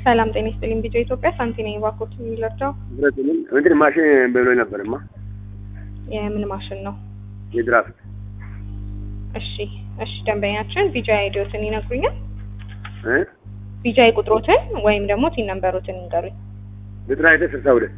ሰላም ጤና ይስጥልኝ። ቢጫ ኢትዮጵያ ሳንቲ ነኝ። እባክዎት የሚለርዳው ብረትንም እንትን ማሽን ብሎ ነበርማ የምን ማሽን ነው? የድራፍት እሺ እሺ፣ ደንበኛችን ቢጃ አይዲዎትን ይነግሩኛል? እ ቢጃ ቁጥሮትን ወይም ደግሞ ቲን ነምበሮትን ይንገሩኝ። ዘጠና ዘጠኝ ስልሳ ሁለት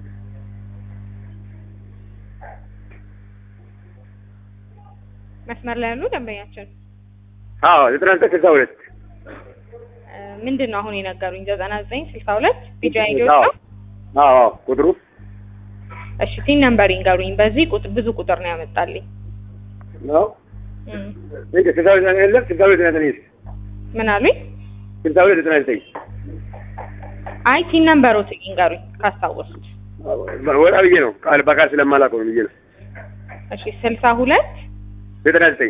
መስመር ላይ ያሉ ደንበኛችን አዎ ዘጠና ዘጠኝ ስልሳ ሁለት እ ምንድን ነው አሁን የነገሩኝ? ዘጠና ዘጠኝ ስልሳ ሁለት ቢጃ አይዲዎች አዎ ነው። አዎ አዎ ቁጥሩ እሺ ቲን ነምበር ይንገሩኝ። በዚህ ቁጥ ብዙ ቁጥር ነው ያመጣልኝ። ነው እም፣ እንደ ስልሳ ሁለት የለም ስልሳ ሁለት ዘጠና ዘጠኝ ምን አሉኝ? ስልሳ ሁለት ዘጠና ዘጠኝ አይ ቲን ነምበሮት ይንገሩኝ ካስታወሱት። ወጣ ብዬ ነው ቃል በቃል ስለማላውቀው ነው ብዬ ነው እሺ ስልሳ ሁለት ዘጠና ዘጠኝ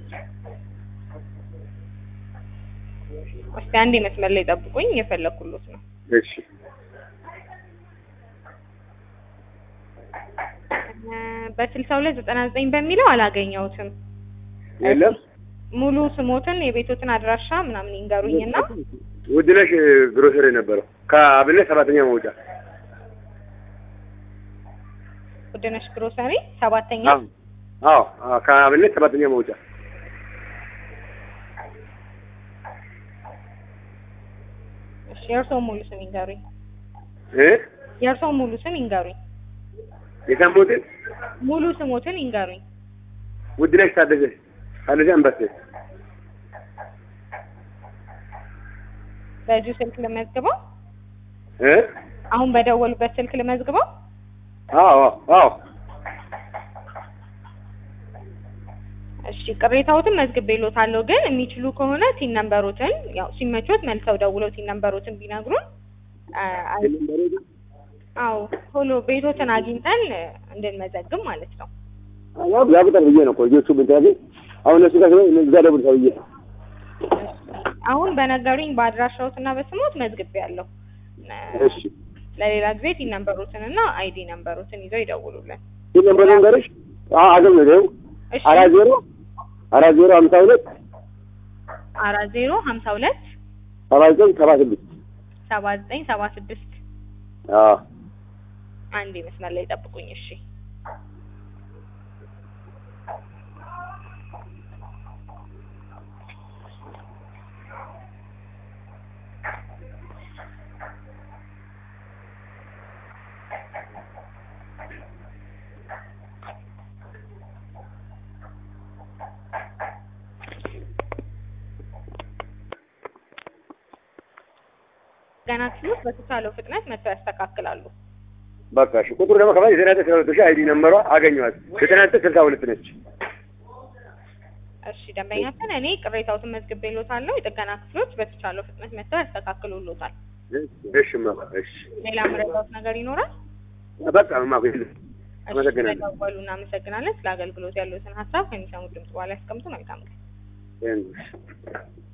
እስቲ አንዴ መስመር ላይ ጠብቁኝ፣ እየፈለኩሎት ነው። እሺ እ በስልሳ ሁለት ዘጠና ዘጠኝ በሚለው አላገኘሁትም። የለም ሙሉ ስሞትን የቤቶትን አድራሻ ምናምን ይንገሩኝና ውድነሽ ግሮሰሪ ነበረው ከአብነት ሰባተኛ መውጫ ውድነሽ ግሮሰሪ ሰባተኛ አዎ አዎ አዎ ከአብነት ሰባተኛ መውጫ እሺ የእርስዎ ሙሉ ስም ይንገሩኝ። እ የእርስዎ ሙሉ ስም ይንገሩኝ። የሰሙትን ሙሉ ስሞትን ይንገሩኝ። ውድነሽ ታደሰ ታደሰ አንበሴ በዚሁ ስልክ ልመዝግበው? እ አሁን በደወሉበት ስልክ ልመዝግበው? አዎ አዎ እሺ ቅሬታዎትን መዝግቤልዎታለሁ፣ ግን የሚችሉ ከሆነ ቲን ነምበሮትን ያው ሲመቾት መልሰው ደውለው ቲን ነምበሮትን ቢነግሩን አ፣ አይ- አዎ ቶሎ ቤቶትን አግኝተን እ፣ እንድንመዘግብ ማለት ነው። ያው ያ ቁጥር ብዬ ነው እኮ ልጆቹ ብንታገ አሁን እነሱ ጋር ስለሆነ እዛ ደውል ተብዬ ነው አሁን በነገሩኝ በአድራሻዎት እና በስሞት መዝግቤያለሁ። እ፣ እሺ ለሌላ ጊዜ ቲን ነምበሮትን እና አይዲ ነምበሮትን ይዘው ይደውሉልን። ይህ ነበር ነገርሽ አገኘ ነው እሺ አራት ዜሮ አራት ዜሮ ሀምሳ ሁለት አራት ዜሮ ሀምሳ ሁለት ሰባ ዘጠኝ ሰባ ስድስት ሰባ ዘጠኝ ሰባ ስድስት አዎ አንድ መስመር ላይ ጠብቁኝ። እሺ ገና ክፍሎች በተቻለው ፍጥነት መጥተው ያስተካክላሉ። በቃ እሺ ቁጥሩ ደግሞ ከፋ ዘጠና ዘጠኝ ስልሳ ሁለት ሺህ አይዲ ነምበሯ አገኘኋት ዘጠና ዘጠኝ ስልሳ ሁለት ነች እሺ ደንበኛችን፣ እኔ ቅሬታዎትን መዝግቤልዎታለሁ። የጥገና ክፍሎች በተቻለው ፍጥነት መጥተው ያስተካክሉልዎታል። እሺ ማ እሺ ሌላ መረጃዎት ነገር ይኖራል? በቃ ማ የለም እሺ አመሰግናለሁ ስለደወሉ እናመሰግናለን። ስለ አገልግሎት ያሉትን ሀሳብ ከሚሰሙት ድምጽ በኋላ ያስቀምጡ። መልካም ቀን። Thank you.